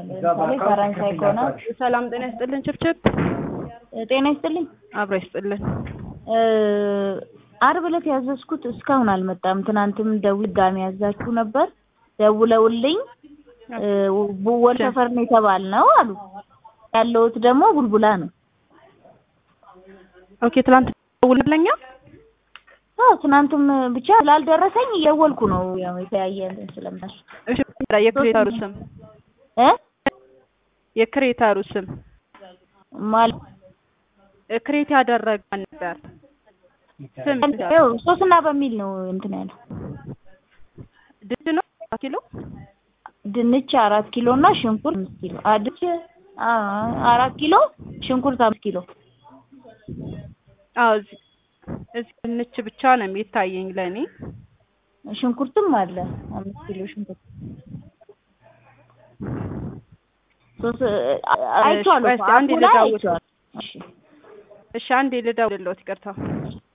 ለምሳሌ ፈረንሳይ ከሆነ ሰላም ጤና ይስጥልን። ችብችብ ጤና ይስጥልኝ። አብሮ ይስጥልን። እ አርብ ዕለት ያዘዝኩት እስካሁን አልመጣም። ትናንትም ደውል ድጋሚ ያዛችሁ ነበር ደውለውልኝ እ ቡወል ሰፈር ነው የተባልነው አሉ። ያለሁት ደግሞ ቡልቡላ ነው። ኦኬ ትላንት ደውልለኛ አዎ ትናንትም ብቻ ስላልደረሰኝ እየደወልኩ ነው። ያው የተለያየ እንትን ስለምናል እሺ የክሬታሩ ስም እ የክሬታሩ ስም ማለት ክሬት ያደረገ ነበር ስም ያው ሶስና በሚል ነው እንትን ያለው ድድ ነው አራት ኪሎ ድንች አራት ኪሎ እና ሽንኩርት አምስት ኪሎ አድች አራት ኪሎ ሽንኩርት አምስት ኪሎ አዎ እዚህ እዚህ ድንች ብቻ ነው የሚታየኝ ለእኔ ሽንኩርትም አለ አምስት ኪሎ ሽንኩርት ሶስት አይቼዋለሁ እሺ፣ አንዴ አፑ ላይ ልደውል። አይቼዋለሁ። እሺ እሺ አንዴ ልደውልልዎት ይቅርታ